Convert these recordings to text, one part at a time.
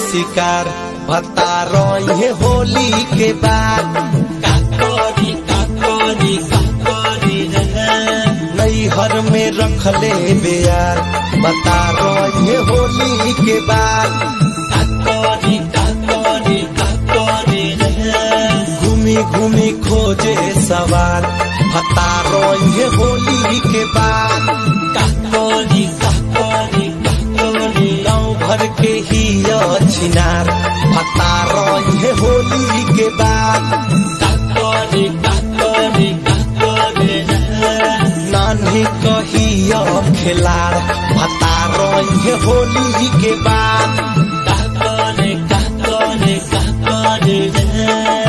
शिकार भत्ता रहे होली के बाद काकोरी काकोरी काकोरी रे नैहर में रखले बेयार बता रहे होली के बाद काकोरी काकोरी काकोरी रे घूमी घूमी खोजे सवार भत्ता रहे होली के बाद काकोरी काकोरी काकोरी गाँव भर के ही छिनार भत्ता रहे होली के बाद काकोरी काकोरी काकोरी रे नानी कहिया खेलार भत्ता रहे होली के बाद काकोरी काकोरी काकोरी रे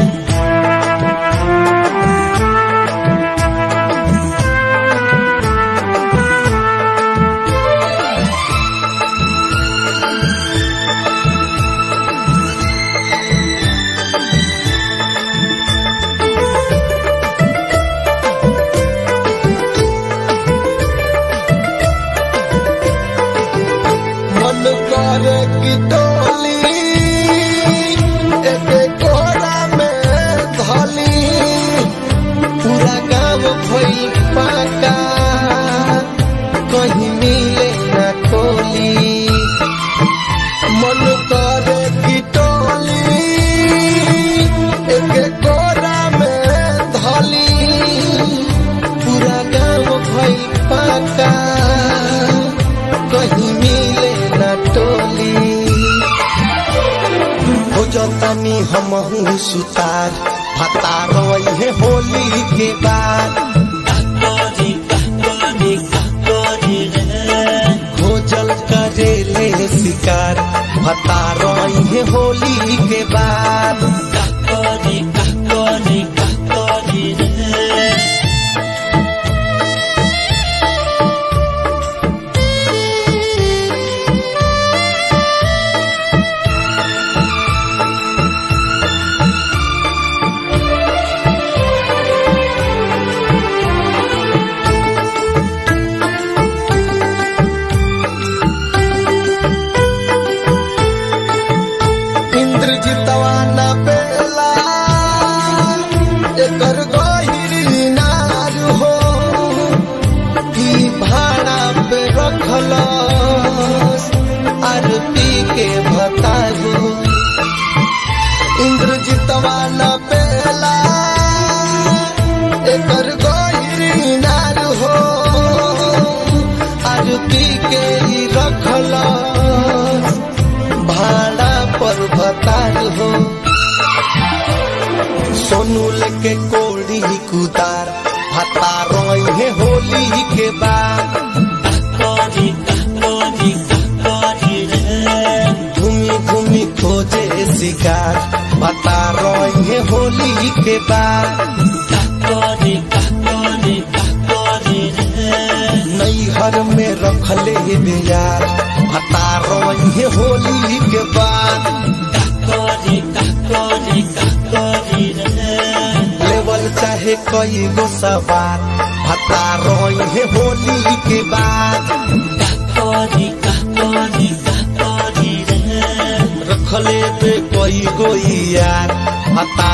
मन करे की डोली एके कोरा में धली पूरा गाँव भइल पाका कहीं मिले न कोली मन करे की डोली एके कोरा में धली पूरा गाँव भइल पाका कहीं मिले न टोली हो जतनी हम सुतार भता रोए होली के बाद काकोरी काकोरी काकोरी रे खोजल करेले शिकार भता रोए होली के बाद काकोरी काकोरी काकोरी रे इंद्रजितवा न बेला एकर गहिरी नार हो ई भाड़ा पे रखल आरती के भतारू इंद्रजितवा न बेला एकर गहिरी नार हो आरती के ही रखल भाड़ा पर भतार हो सोनू लेके कोड़ी कुदार भता रोए होली के बाद काकोरी काकोरी काकोरी रे घूमी घूमी खोजे शिकार भता रोए होली के बाद काकोरी काकोरी काकोरी रे नैहर में रखले बेयार भता रोए होली के बाद काकोरी काकोरी काकोरी रे लेवल चाहे कई गो सवार भता रोए होली के बाद काकोरी काकोरी काकोरी रे रखले पे कोई गो यार हता